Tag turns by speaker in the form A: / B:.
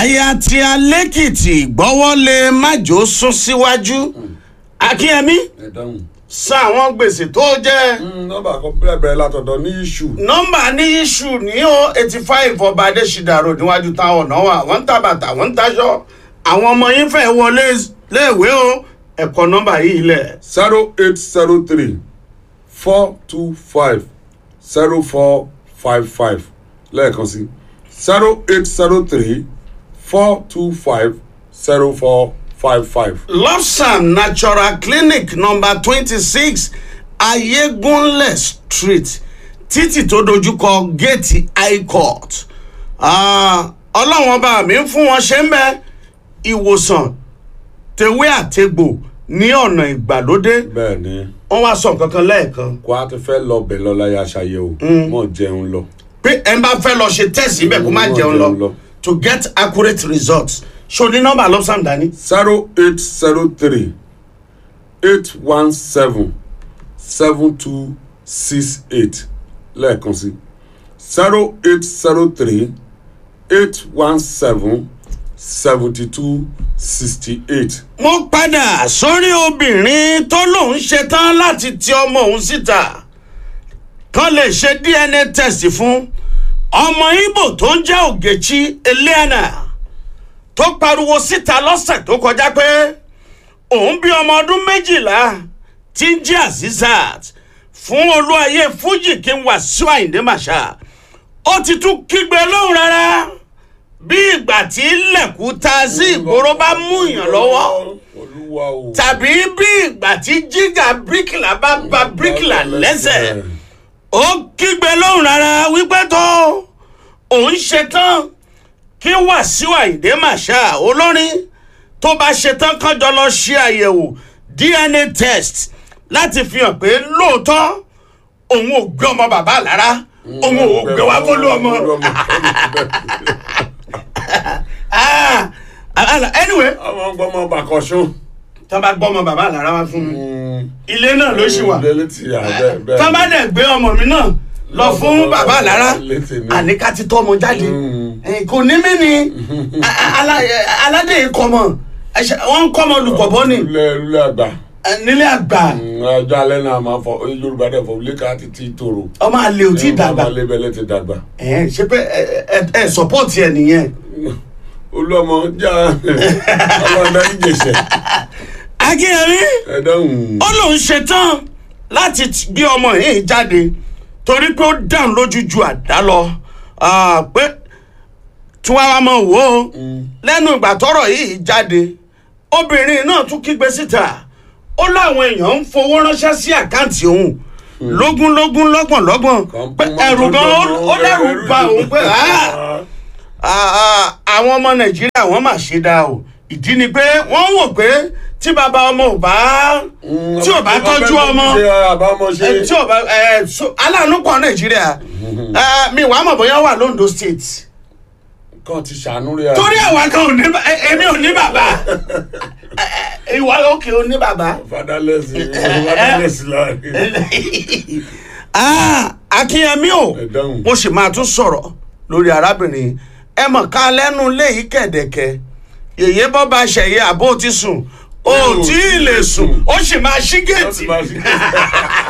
A: aya tí alẹ́kìtì gbọ́wọ́lé májò sún síwájú akínyẹmí
B: ẹ dáhùn.
A: san àwọn gbèsè tó jẹ́
B: nọ́mbà kan bẹ̀rẹ̀ bẹ̀rẹ̀ látọ̀dọ̀ ní iṣu.
A: nọ́mbà ní iṣu ní o eighty five ọba adésídà road níwájú táwọn ọ̀nà wà wọ́n ń ta bàtà wọ́n ń taṣọ àwọn ọmọ yín fẹ́ wọlé léèwé o ẹ̀kọ́ nọ́mbà yìí lẹ̀
B: zero eight zero three four two five zero four five five lẹ́ẹ̀kan sí zero eight zero three four two five zero four five five.
A: lobsam natural clinic number twenty six ayégunlẹ̀ street títì tó dojúkọ géètì high court Ah, ọlọ́wọ́n bá mi ń fún wọn ṣe ń bẹ ìwòsàn tewé àtegbò ní ọ̀nà ìgbàlódé
B: bẹ́ẹ̀ ni
A: wọ́n wá sọ kankan lẹ́ẹ̀kan
B: kó a ti fẹ́ lọ bẹ̀ lọ́la ya ṣàyẹ̀wò mọ̀ jẹun lọ.
A: pé ẹ bá fẹ́ lọ ṣe tẹ́sì ibẹ̀ kó má
B: Mm,
A: jẹun
B: jẹun
A: lọ
B: lọ.
A: to get accurate results ṣo ní nọ́mbà lobsam dání.
B: zero eight zero three eight one seven seven two six eight lẹ́ẹ̀kan sí zero eight zero three eight one seven seventy two sixty eight.
A: mo padà sórí obìnrin tó lòun ṣetán láti ti ọmọ òun síta kán lè ṣe dna test fún ọmọ ibo tó ń jẹ́ ògèchi eliana tó pariwo síta lọ́sẹ̀ tó kọjá pé òun bí ọmọ ọdún méjìlá tí ń jẹ́ azizat fún olúwayé fújì kí n wà sí àyíndé màṣá ó ti tún kígbe lóhùn rárá bí ìgbà tí lẹ̀kú ta sí ìgboro bá mú yàn lọ́wọ́
B: olúwa o.
A: tàbí bí ìgbà tí jígà bíríkìlà bá ba bíríkìlà lẹ́sẹ̀ ó kígbe lóhùn rárá wípé tó òun ṣetán kí wàsíù àyíndé màṣá olórin tó bá ṣetán kánjọ lọ ṣe àyẹ̀wò dna test láti fi hàn pé lóòótọ́ òun ò gbé ọmọ bàbá lára òun ò gbé wá fọlú ọmọ Ah, ah, anyway
B: àwọn gbọ́mọ bàkọ́sùn.
A: tó bá gbọ́ ọmọ bàbá lára wá fún mi ilé náà ló ṣì wà
B: létí àbẹ bẹ́ẹ̀.
A: tó bá dẹ̀ gbé ọmọ mi náà lọ fún bàbá lára
B: Létí ni.
A: àníká ti tọ́ ọmọ jáde
B: Mm.
A: Eh, kò ní mí ni A- a- ala- eh, aládé kọmọ Ẹṣẹ- wọ́n ń kọ́mọ lùpọ̀bọ́ ni
B: lulẹ̀ lulẹ̀ àgbà.
A: Eh, nílé àgbà
B: ọjọ́ alẹ́ náà máa fọ yorùbá dẹ̀ fọ wílé ká ti ti tòrò.
A: ọmọ àlè ò tí ì dàgbà
B: ọmọ alẹ́ ti dàgbà.
A: Eh, ṣe pé ẹ ẹ ẹ sọpọ́ọ̀tì ẹ nìyẹn
B: olúọmọ já ọlọ́dẹ ìjẹsẹ̀.
A: akínyẹmí
B: ẹ dáhùn.
A: ó lóun ṣetán láti t- gbé ọmọ yìí jáde torí pé ó dáhùn lójú ju àdá lọ Ah, pé tí wàá wá mọ wò ó lẹ́nu ìgbà tọ́rọ̀ yìí jáde obìnrin náà tún kígbe síta ó láwọn èèyàn ń fowó ránṣẹ́ sí àkáǹtì òun lógúnlógún lọ́gbọ̀nlọ́gbọ̀n pé ẹ̀rù gan ó- ó lẹ́rù ba òun pé "Ah, ah, ah, àwọn ọmọ nàìjíríà wọ́n mà ṣe dáa o ìdí ni pé wọ́n wò pé tí bàbá ọmọ ò bá tí ò bá tọ́jú ọmọ
B: ṣe àbámọ̀ ṣe.
A: ẹ, tí ò bá ẹ, so- aláàánú pọ̀ nàìjíríà Ẹ, mi wàá mọ̀ bóyá wà londo state
B: kàn ti ṣàánú rẹ̀.
A: torí àwa kan ò ní bá- ẹ, èmi ò ní bàbá Ẹ, ẹ, ìwà òkè ò ní bàbá.
B: fadalẹ́sì fadalẹ́sì láàrin.
A: Ah, akínyẹmí o
B: ẹ dáhùn.
A: mo sì máa tún sọ̀rọ̀ lórí arábìnrin ẹ mọ̀ ká lẹ́nu léyìí kẹ̀dẹ̀kẹ̀ yèyé bọ́ bá ṣẹ̀yẹ àbó ti sùn ó tí ì lè sùn ó sì máa ṣí
B: Ó
A: géètì
B: ti máa ṣí géètì.